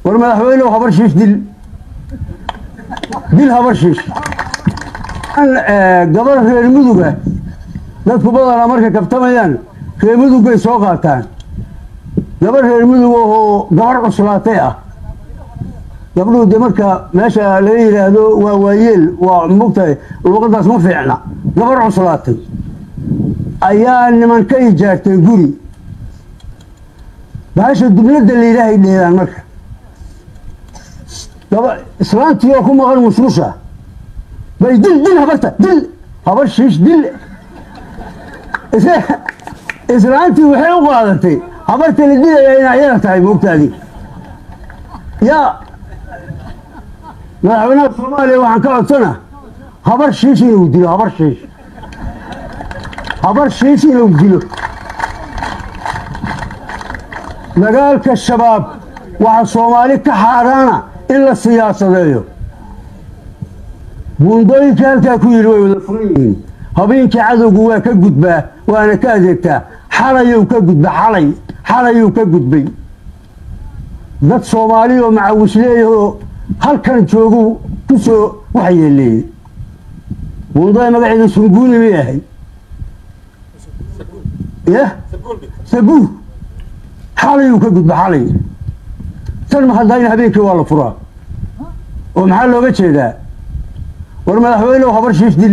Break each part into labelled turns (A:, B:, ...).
A: war madaxweynehu habar shiish dil dil habar shiish gabar reer muduga dadku badanaa markay kabtamayaan reer mudugay soo qaataan gabar reer mudug oo gabar cuslaatay ah gabdhuhu de marka meesha laga yidhaahdo waa waayeel waa mogtahay luuqadaas ma fiicna gabar cuslaatay ayaa niman ka ijaartay guri bahasha dubladda layidhaahay dheedaan marka gaba islaantii oo ku maqan musmusha bay dil dil habarta dil habar shiish dil islaantii waxay u qaadatay habarta la dilaya inay ayada tahay moogtaadii yaa madaxweynaha soomaaliya waxaan ka codsana habar shiish inuu dilo habar shiish habar shiish inuu dilo dagaalka shabaab waxaa soomaali ka xaaraana in la siyaasadeeyo buundooyinka halkaa ku yidhi way wada furan yihiin habeenkii cadowgu waa ka gudbaa waana ka adeegtaa xalayuu ka gudba xalay xalayuu ka gudbay dad soomaali oo macawisleeyahoo halkan joogu ku soo waxyeeleeyey buundada magaceeda sunguuni may ahay yah sabuur xalayuu ka gudba xalay tan ma haddayna habeenkii waa la furaa oo maxaa looga jeedaa war madaxweynehu habar shiish dil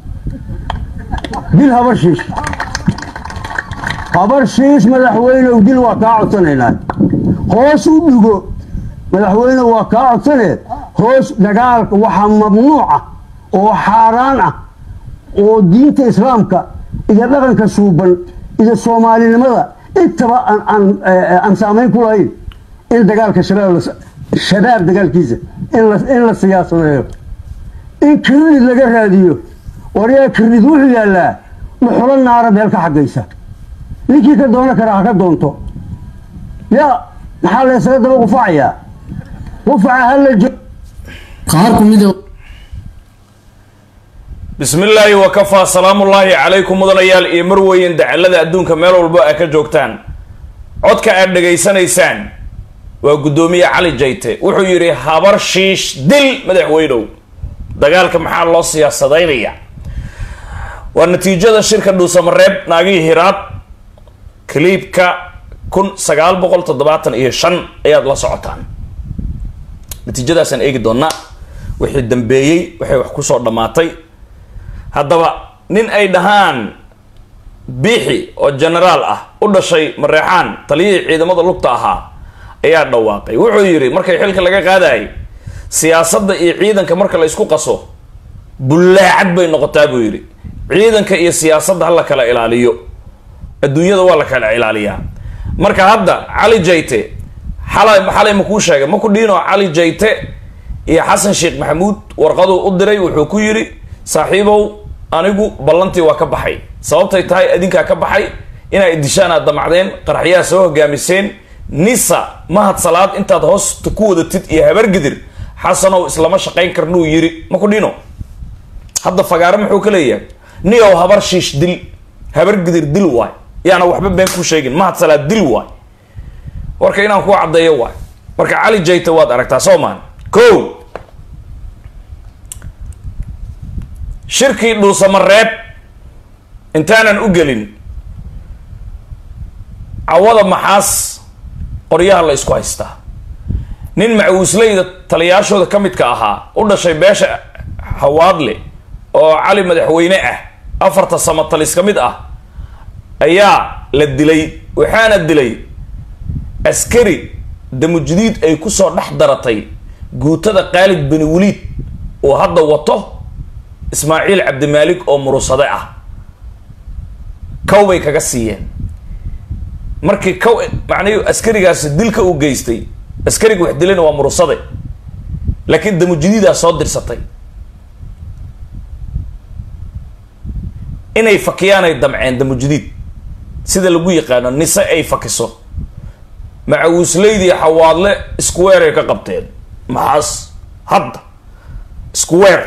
A: dil habar shiish habar shiish madaxweynehu dil waa kaa codsanaynaa hoos u dhigo madaxweynehu waa kaa codsanee hoos dagaalka waxaa mamnuuca oo xaaraan ah oo diinta islaamka iyo dhaqanka suuban iyo soomaalinimada intaba aan saamayn ku lahayn in dagaalka shabaab dagaalkiisa in la siyaasadeeyo in kirinid laga raadiyo waryaa kirinid wuxuu yaallaa dhuxulo naara meel ka xaggaysa ninkii ka doono kara ha ka doonto yaa maxaa la ysaga daba qufacayaa qufaca hala jo
B: qaar ku mid
C: bismi illaahi wakafaa salaamullaahi calaykum mudanayaal iyo marweyn dacalada adduunka meel walbo aa ka joogtaan codka aad dhegaysanaysaan waa guddoomiye cali jayte wuxuu yidhi habar shiish dil madaxweynow dagaalka maxaa loo siyaasadaynaya waa natiijada shirka dhuusamareeb naagihii hiraad kaliibka kun sagaal boqol toddobaatan iyo shan ayaad la socotaan natiijadaasaan eegi doonaa wixii dambeeyey waxay wax kusoo dhammaatay haddaba nin ay dhahaan biixi oo genaraal ah u dhashay mareexaan taliyihii ciidamada lugta ahaa ayaa dhawaaqay wuxuu yidhi markay xilka laga qaadayay siyaasadda iyo ciidanka marka la isku qaso bullaacad bay noqotaa buu yidhi ciidanka iyo siyaasadda ha la kala ilaaliyo adduunyada waa la kala ilaaliyaa marka hadda cali jayte xalay xalay makuu sheegay maku dhiino cali jayte iyo xasan sheekh maxamuud warqaduu u diray wuxuu ku yidhi saaxiibow anigu ballantii waa ka baxay sababtay tahay adinkaa ka baxay inaa idishaan aad damacdeen qaraxyaha soo hogaamiseen nisa mahad salaad intaad hoosta ku wadatid iyo habargidir xasanow islama shaqayn karnuu yiri maku dhino hadda fagaare muxuu ka leeyahay niyow habar shiish dil habargidir dil waay yaana waxba been ku sheegin mahad salaad dil waay warka inaan ku caddeeyo waay marka cali jayta waad aragtaa soo maan ko shirkii dhuusamareeb intaanan u gelin cawada maxaas qoryaha la isku haystaa nin macawisleyda taliyaashooda ka midka ahaa u dhashay beesha hawaadle oo cali madaxweyne ah afarta samatalis ka mid ah ayaa la dilay waxaana dilay askari damujdiid ay kusoo dhex daratay guutada qaalid bani waliid oo hadda wato ismaaciil cabdimaalik oo murusade ah kow bay kaga siiyeen markii kow macnihi askarigaasi dilka uu geystay askariga wax dilayna waa murusade laakiin damujdiidaa soo dirsatay inay fakiyaanay damceen damujdiid sida lagu yaqaano nise ay fakiso macawislaydii xawaadle square ay ka qabteen maxaas hadda square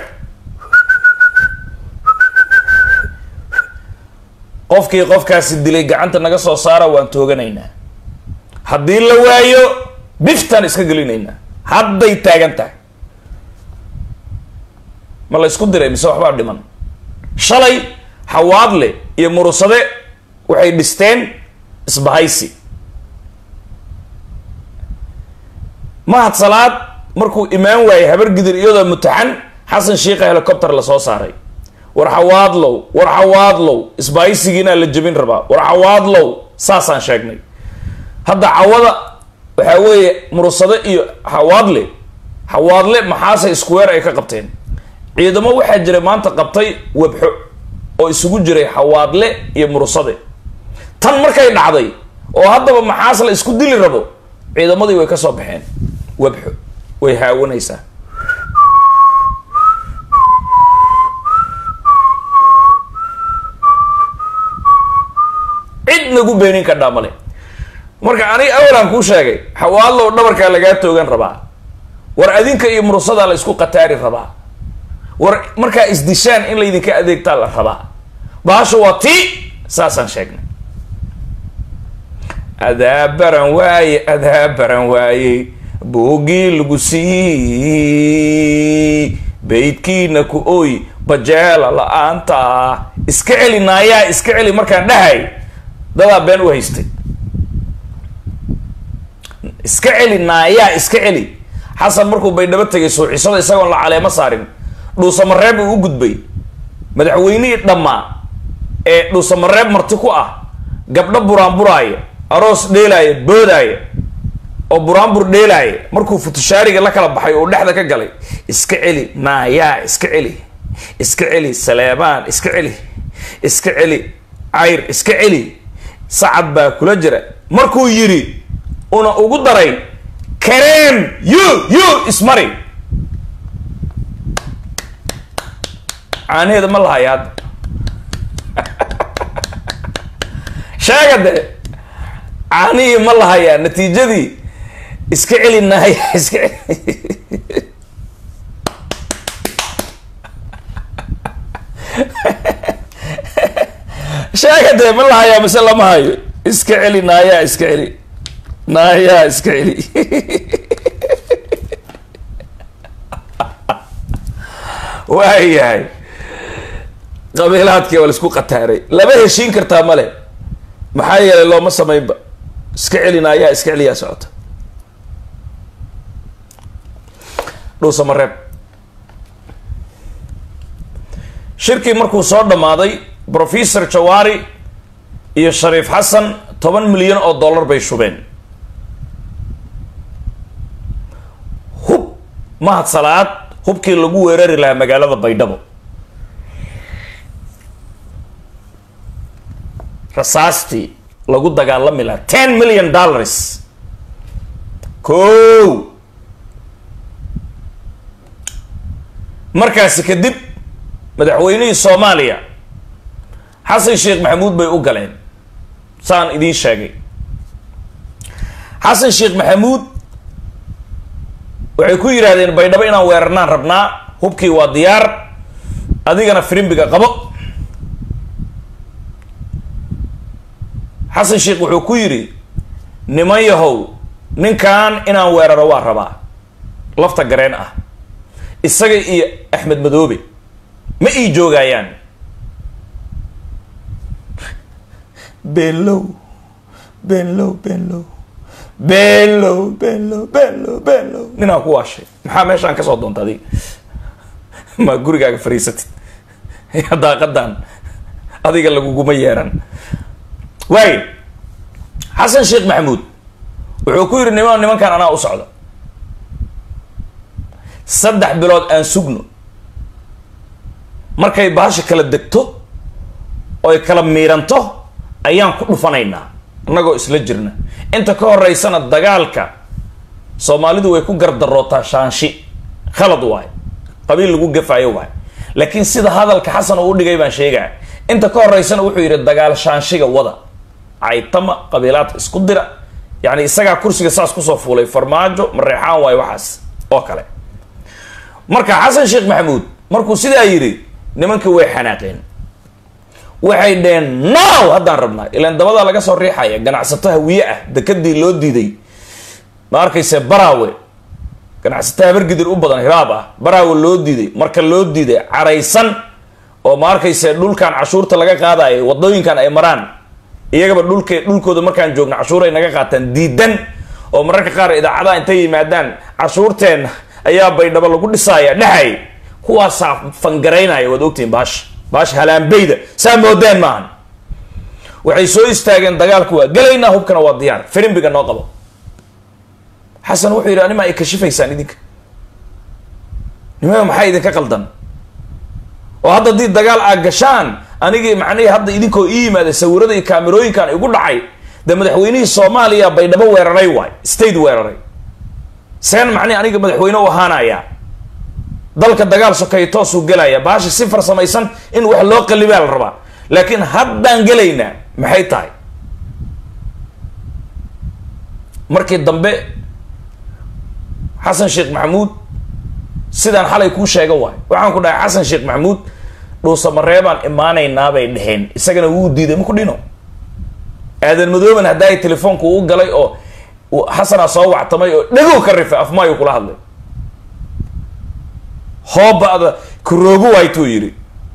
C: qofkii qofkaasi dilay gacanta naga soo saara waan tooganaynaa haddii la waayo biftaan iska gelinaynaa hadday taagan tahay ma la ysku diray mise waxbaa dhiman shalay xawaadle iyo murusade waxay dhisteen isbahaysi mahad salaad markuu imaan waayey habar gidir iyadoo mutaxan xasan shiikha helicopter lasoo saaray war xawaadlow war xawaadlow isbahaysigiinaa la jebin rabaa war xawaadlow saasaan sheegnay hadda cawada waxaa weeye murusade iyo xawaadle xawaadle maxaase square ay ka qabteen ciidamo waxaa jiray maanta qabtay webxo oo isugu jiray xawaadle iyo murusade tan markay dhacday oo haddaba maxaas la isku dili rabo ciidamadii way ka soo baxeen webxo way haawanaysaa cid nagu beenin ka dhaamale marka aniga awalaan kuu sheegay xawaadlow dhabarkaa lagaa toogan rabaa war adinka iyo murusadaa la isku qataari rabaa war markaa isdishaan in laydinka adeegtaa la rabaa baasha waa tii saasaan sheegnay adaa baran waaye adaa baran waaye boogii lagu siiyey baydkiina ku oy bajeela la-aanta iska celi naayaa iska celi markaan dhahay dadaa been u haystay iska celi naayaa iska celi xasan markuu baydhabo tegay suuxisada isagoon la caleemo saarin dhuusamareeb uu u gudbay madaxweynihii dhammaa ee dhuusamareeb marti ku ah gabdho buraanburaaya aroos dheelaaya boodaaya oo buraanbur dheelaaya markuu futushaariga la kala baxay oo dhexda ka galay iska celi naayaa iska celi iska celi saleebaan iska celi iska celi cayr iska celi sacad baa kula jira markuu yidhi una ugu daray kareem yu yu ismari caanaheeda ma lahayo hadda sheega de caanihii ma lahayaa natiijadii iska celi naaya iska celi sheega dee ma lahayaa mise lama hayo iska celi naayaa iska celi naayaa iska celi waayahay qabiilaadkii waa la isku qataaray lama heshiin kartaa male maxaa yeelay looma samaynba iska celina ayaa iska celiyaa socota dhuusamareeb shirkii markuu soo dhammaaday professor jawaari iyo shariif xasan toban milyan oo dollar bay shubeen hub mahad salaad hubkii lagu weerari lahaa magaalada baydhabo rasaastii lagu dagaalami lahaa ten million dollars ko markaasi kadib madaxweynihii soomaaliya xasan sheekh maxamuud bay u galeen saan idiin sheegay xasan sheekh maxamuud waxay ku yidhahdeen baydhabo inaan weerarnaan rabnaa hubkii waa diyaar adigana firimbiga qabo xasan sheekh wuxuu ku yidhi niman yahow ninkan inaan weeraro waa rabaa lafta gareen ah isaga iyo axmed madoobe ma ii joogayaan beenlow beenlow beenlow beenlow beenlow beenlow beenlow ninaan ku waashay maxaa meeshaan kasoo doonta adig ma gurigaaga fariisatid daaqadan adiga laguguma yeeran waayo xasan sheekh maxamuud wuxuu ku yidhi niman nimankan anaa u socda saddex bilood aan sugno markay baasha kala degto oy kala miiranto ayaan ku dhufanaynaa annagoo isla jirna inta ka horeysana dagaalka soomaalidu way ku gardarootaa shaanshi khalad waay qabiil lagu gafaayo waay laakiin sida hadalka xasan uu dhigay baan sheegaa inta ka horeysana wuxuu yidhi dagaal shaanshiga wada caytama qabiilaadka isku dira yani isagaa kursiga saas kusoo fuulay farmaajo mareexaan waayo waxaas oo kale marka xasan sheekh maxamuud markuu sidaa yidhi nimankii way xanaaqeen waxay dheheen now haddaan rabnaa ilaan dabadaa laga soo riixaya ganacsato hawiye ah dekadii loo diiday ma arkayse baraawe ganacsato habargidir u badan hiraab ah baraawe loo diiday marka loo diiday caraysan oo ma arkayse dhulkan cashuurta laga qaadayo wadooyinkan ay maraan iyagaba dhulk dhulkooda markaan joogno cashuur ay naga qaataan diidan oo mararka qaar idaacadaha intay yimaadaan cashuurteen ayaa baydhabo lagu dhisaaya dhexay kuwaasaa fangaraynaya waad ogtihiin baasha baasha halaanbeyda saa moodeen maahan waxay soo istaageen dagaalku waa gelaynaa hubkana waa diyaar firimbiga noo qabo xasan wuxuu yidhi anima ay kashifaysaan idinka nimada maxaa idinka qaldan oo hadda haddii dagaal aad gashaan anigii macnihii hadda idinkoo ii yimaada sawirada iyo kaamerooyinkan igu dhacay dee madaxweynihii soomaaliya baydhabo weeraray waay state weeraray seen macnihi aniga madaxweyne u ahaanaya dalka dagaal sokeeye toosuu gelaya baasha si farsamaysan in wax loo qalibaa la rabaa laakiin haddaan gelaynaa maxay tahay markii dambe xasan sheekh maxamuud sidaan xalay kuu sheega waay waxaan ku dhahay xasan sheekh maxamuud dhuusamareebaan imaanaynaa bay dheheen isagana wuu diiday maku dhino aadan madooban haddaay telefoonku u galay oo xasanaa soo wactamay oo dhagow ka rifay afmaayu kula hadlay hooba'da kuroogu waaytuu yidhi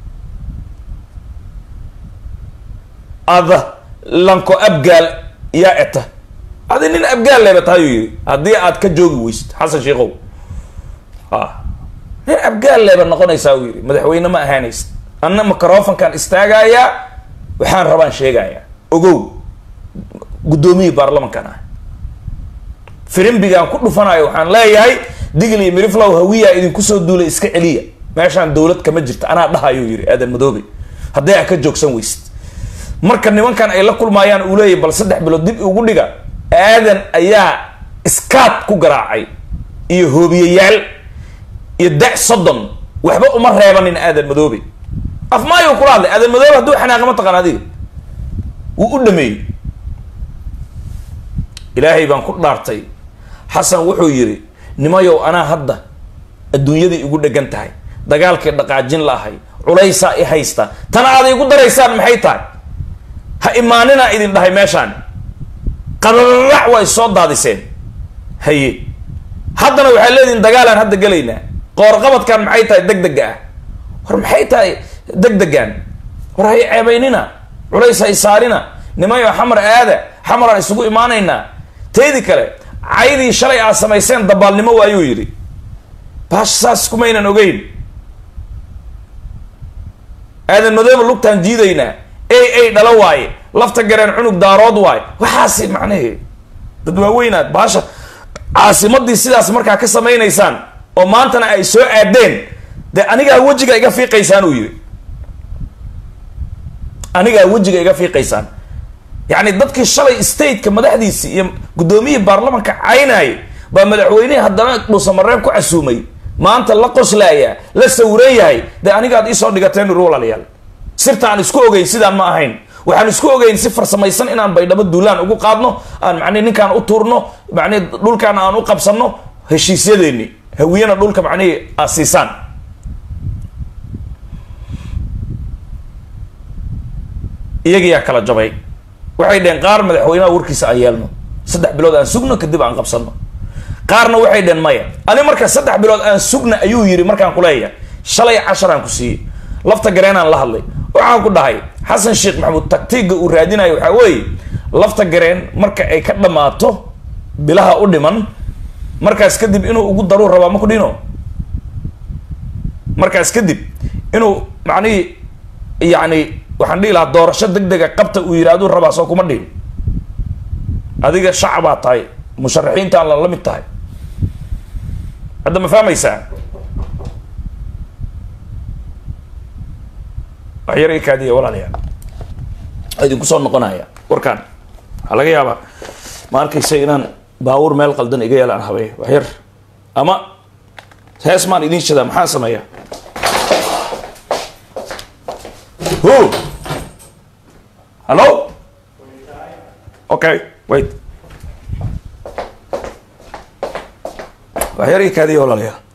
C: ada lanko abgaal yaa eta adi nin abgaal leeba tahayuu yidhi haddii aad ka joogi weysid xasan sheikow a nin abgaal leeba noqonaysaa uu yidhi madaxweyne ma ahaanaysid anna microfonkan istaagayaa waxaan rabaan sheegayaa ogow guddoomiyii baarlamankan ah firimbigaan ku dhufanayo waxaan leeyahay digl iyo miriflow hawiyaa idinku soo duulay iska celiya meeshaan dowlad kama jirta anaa dhahayuu yidhi aadan madoobe hadday a ka joogsan weysid marka nimankan ay la kulmaayaan uu leeyahy bal saddex bilood dib ugu dhiga aadan ayaa iskaad ku garaacay iyo hoobiyayaal iyo da soddon waxba uma reebanin aadan madoobe afmaayu kula hadlay aadan madoobe hadduu xanaaqa ma taqaan adiga wuu u dhameeyey ilaahay baan ku dhaartay xasan wuxuu yidhi nimayow anaa hadda adduunyadai igu dhegan tahay dagaalkii dhaqaajin laahay culaysaa i haysta tana aad igu daraysaan maxay tahay ha imaaninaa idin dhahay meeshaan qadarac waa is soo daadiseen haye haddana waxaa leedihin dagaalaan hadda gelaynaa qoorqabadkan maxay tahay deg dega ah war maxay tahay deg degan war hay ceebaynina culays hay saarina nimayo xamar aada xamaraan isugu imaanaynaa teedi kale caydii shalay aad samayseen dabaalnimo waayuu yidhi baash saas kumaynan ogeyn aadan madooba lugtaan jiidaynaa ey ey dhalo waaye lafta gareen cunug daarood waaye waxaasi macnahee dad waaweynaad baasha caasimadii sidaas markaa ka samaynaysaan oo maantana ay soo aadeen dee anigaa wejiga iga fiiqaysaan uu yidhi anigaa wejiga iga fiiqaysaan yacni dadkii shalay stateka madaxdiisii iyo guddoomiyihii baarlamanka caynayay baa madaxweynihii haddana dhuusamareeb ku casuumay maanta la qoslaaya la sawiran yahay dee anigaad iisoo dhigateen ur walaalayaal sirta aan isku ogeyn sidaan ma ahayn waxaan isku ogeyn si farsamaysan inaan baydhabo duulaan ugu qaadno aan macnihi ninkaan u tuurno macnihi dhulkaan aan u qabsanno heshiisyadeeni hawiyana dhulka macnihii aad siisaan iyagiyaa kala jabay waxay dheheen qaar madaxweynaha warkiisa aan yeelno saddex bilood aan sugno kadib aan qabsano qaarna waxay dheheen maya ani marka saddex bilood aan sugna ayuu yidhi markaan kuleeyahay shalay casharaan ku siiyey lafta gareenaan la hadlay waxaan ku dhahay xasan sheekh maxamuud taktiiga uu raadinayo waxaa weeye lafta gareen marka ay ka dhammaato bilaha u dhiman markaas kadib inuu ugu daruu rabaa ma ku dhino markaas kadib inuu macnihii yacni waxaan dhihi lahaa doorasho deg dega qabta uu yidhahduu rabaa soo kuma dhihin adiga shacbaa tahay musharaxiintaan la la mid tahay hadda ma fahmaysaa wax yar ikaadiya walaalayaal idinku soo noqonaya warkaan waxaa laga yaabaa ma arkaysa inaan baawur meel qaldan iga yeelaan habey wax yar ama hees maan idiin shadaa maxaan sameeyaa who hello okay wait wax yar ikaadiya walaalayaal